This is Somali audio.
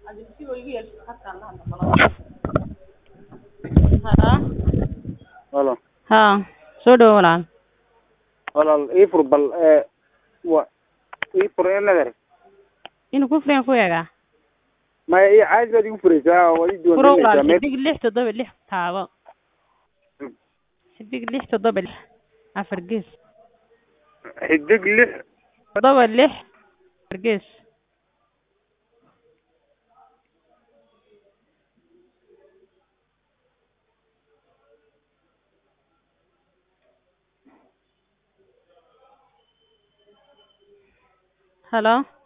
Haa Halo. haa soo dhawo walaal Walaal ii fur bal ee wa ii fur ee nadar. inuu ku furan ku eegaa Ma ii caadi baad igu furaysaa waa ii furo diiwaangelinaysaa walaal meel. xidig lix toddoba lix taabo xidig lix toddoba lix afar gees Xidig lix toddoba lix afar gees halo